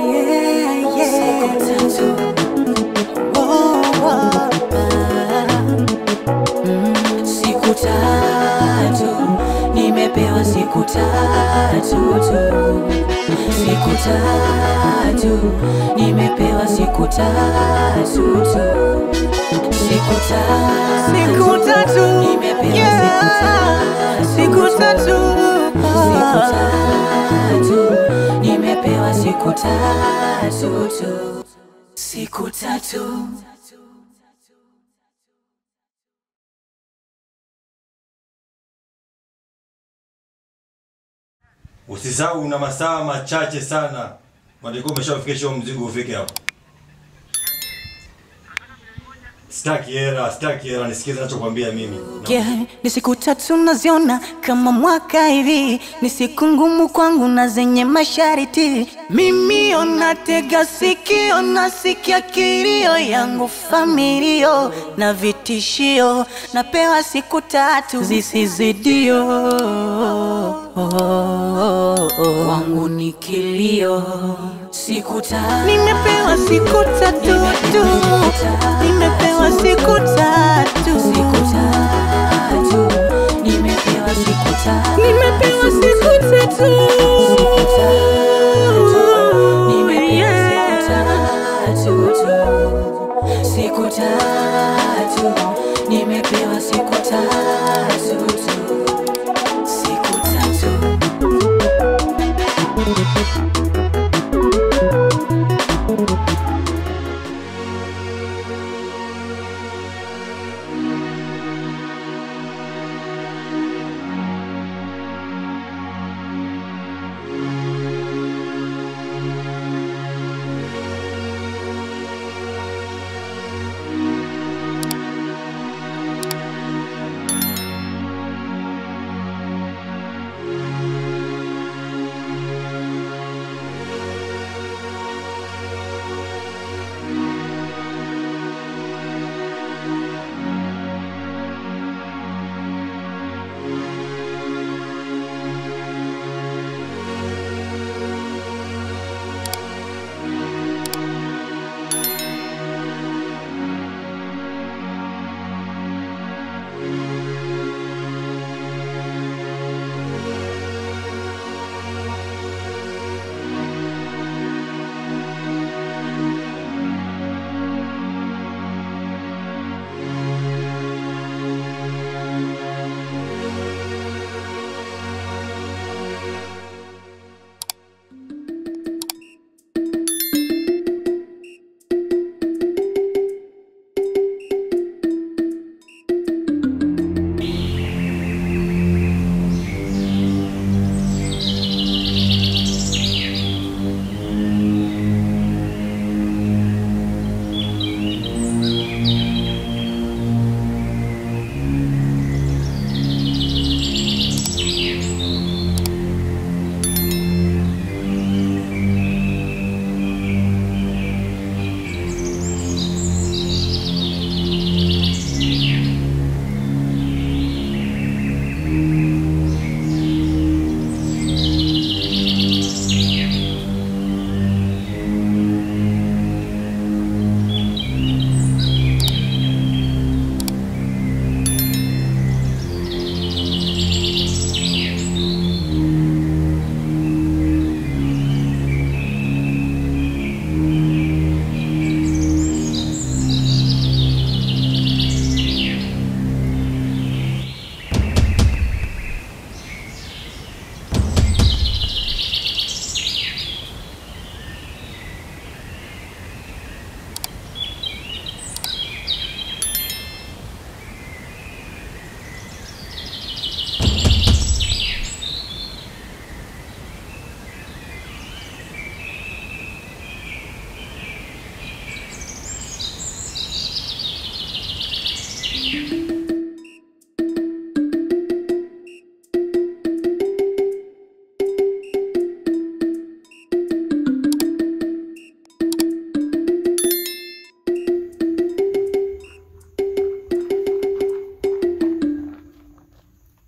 yeah, yeah. Siku tatu. Oh, oh, mm. Siku tatu nimepewa siku tatu tu, siku tatu nimepewa siku tatu tu, siku tatu Siku tatu, nimepewa yeah. siku Siku tatu tatu. siku tatu nimepewa siku tatu tu, siku tatu Usisahau una masaa machache sana. Walikuwa umeshafikisha huo mzigo ufike hapo. Sitaki hela, sitaki hela, nisikize ninachokwambia mimi. Yeah, ni siku tatu naziona kama mwaka hivi, ni siku ngumu kwangu na zenye mashariti. Mimi onatega sikio, nasikia kilio yangu familio na vitishio, napewa siku tatu zisizidio. wangu ni kilio, siku tatu Nimepewa siku tatu tu, nimepewa siku tatu, siku tatu nimepewa siku tatu nimepewa siku tatu. siku tatu nimepewa siku tatu tu siku tatu nimepewa siku tatu tu siku tatu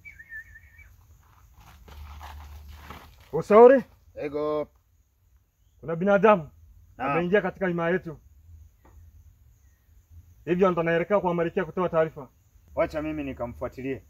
Usauri? Ego Kuna binadamu Naam. ameingia katika himaya yetu, hivyo ndo naelekea kwa Malkia kutoa taarifa. Wacha mimi nikamfuatilie.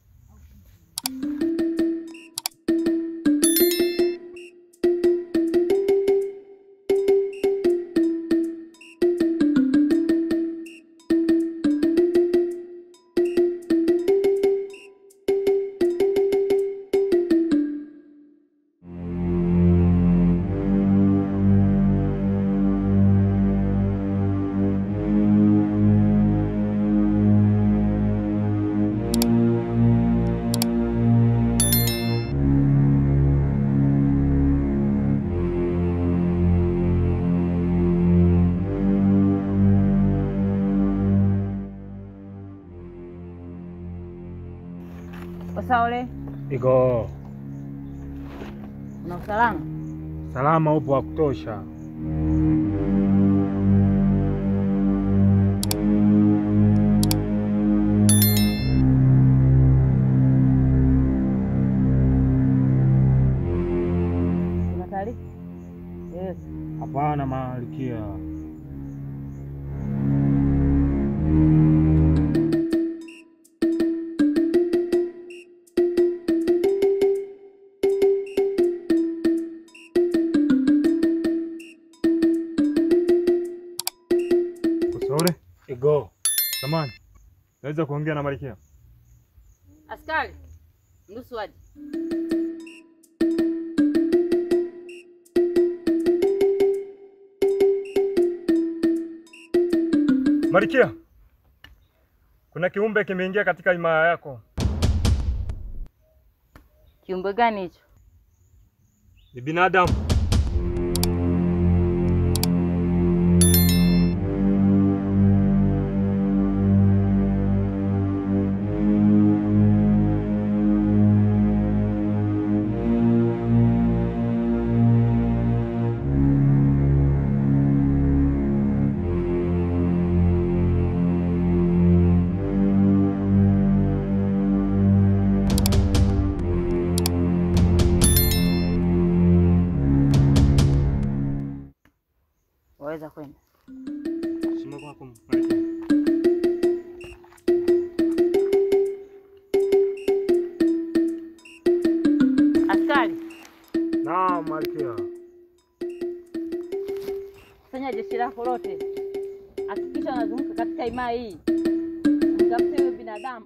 Osaole, Iko una usalama? salama, upo wa kutosha. Una taarifa? Yes. Hapana Malkia, Usaule Igo, samani, naweza kuongea na Malkia? Askari, mruhusu aje. Malkia, kuna kiumbe kimeingia katika himaya yako. Kiumbe gani hicho? Ni binadamu. Waweza kwenda. Simama kwako Malkia. Askari, Naam Malkia. kusanya jeshi lako lote, hakikisha wanazunguka katika himaya hii, mtafute huyo binadamu.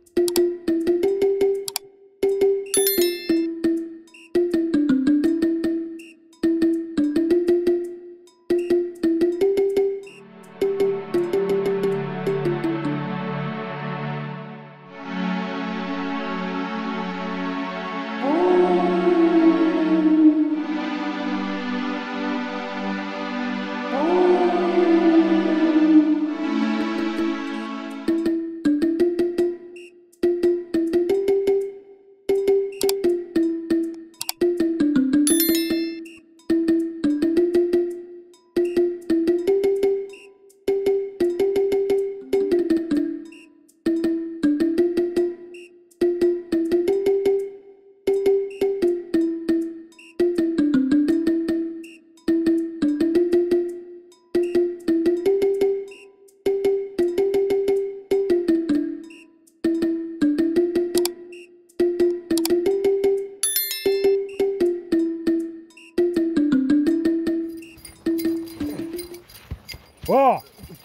Wa!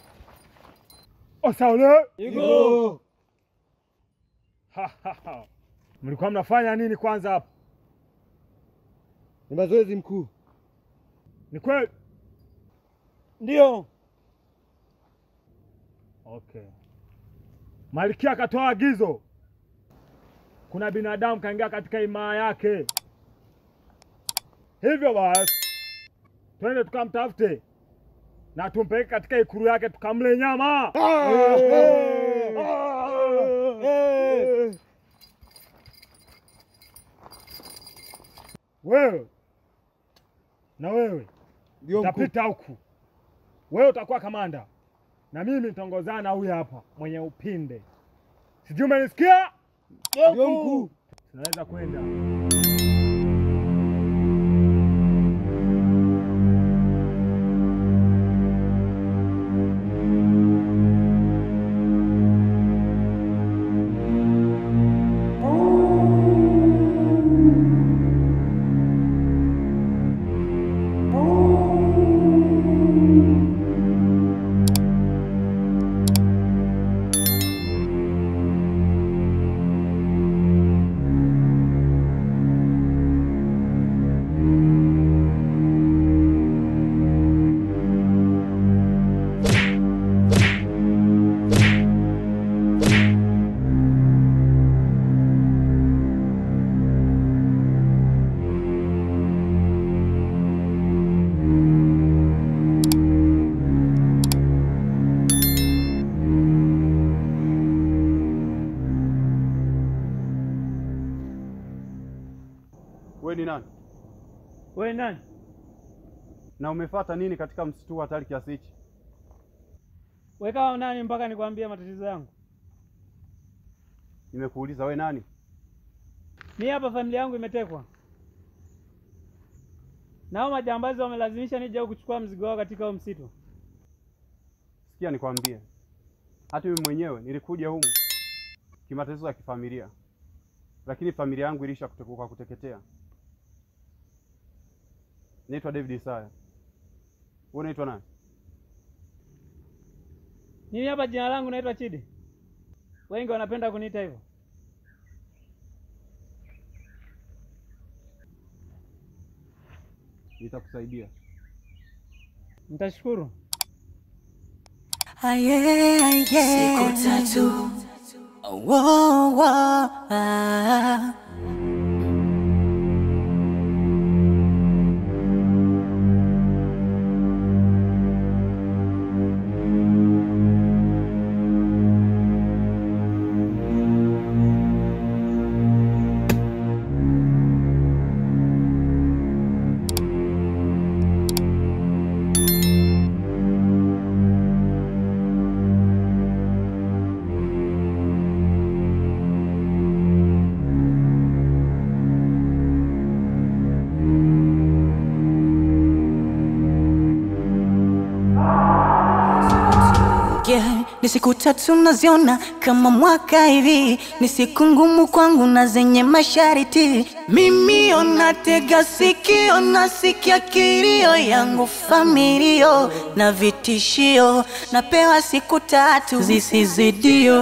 Osaule! Igo. Ha, ha, ha. Mlikuwa mnafanya nini kwanza hapa? Ni mazoezi mkuu. Ni kweli? Ndio. Okay. Malkia akatoa agizo, kuna binadamu kaingia katika himaya yake, hivyo basi twende tukamtafute na tumpeleke katika ikulu yake tukamle nyama. Wewe na wewe Ndio mkuu. tapita huku, wewe utakuwa kamanda na mimi nitaongozana na huyu hapa mwenye upinde. Sijui umenisikia? Ndio mkuu. Tunaweza kwenda. We nani? Na umefata nini katika msitu huu hatari kiasi hichi? We kama nani mpaka nikwambie matatizo yangu? Nimekuuliza we nani? Mi hapa familia yangu imetekwa, nao majambazi wamelazimisha nije huku kuchukua mzigo wao katika huo msitu. Sikia nikwambie, hata mimi mwenyewe nilikuja humu kimatatizo ya kifamilia, lakini familia yangu ilisha kute- kwa kuteketea. Naitwa David Isaya. Wewe unaitwa nani? Mimi hapa jina langu naitwa Chidi, wengi wanapenda kuniita hivyo. Nitakusaidia. Nitashukuru. Aye, aye. Siku tatu Wo, wo, ah. Yeah, ni siku tatu naziona kama mwaka hivi, ni siku ngumu kwangu na zenye mashariti. Mimi onatega sikio, nasikia kilio yangu familio na vitishio, napewa siku tatu zisizidio.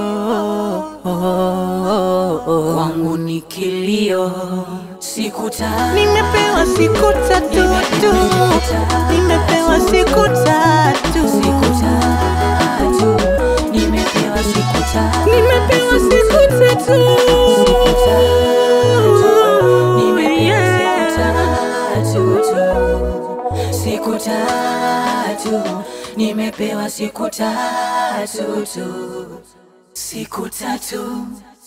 Kwangu ni kilio, siku tatu nimepewa siku tatu tu, nimepewa siku tatu, siku tatu nimepewa siku tatu nimepewa siku tatu. siku tatu nimepewa siku tatu tu siku tatu nimepewa siku tatu tu siku tatu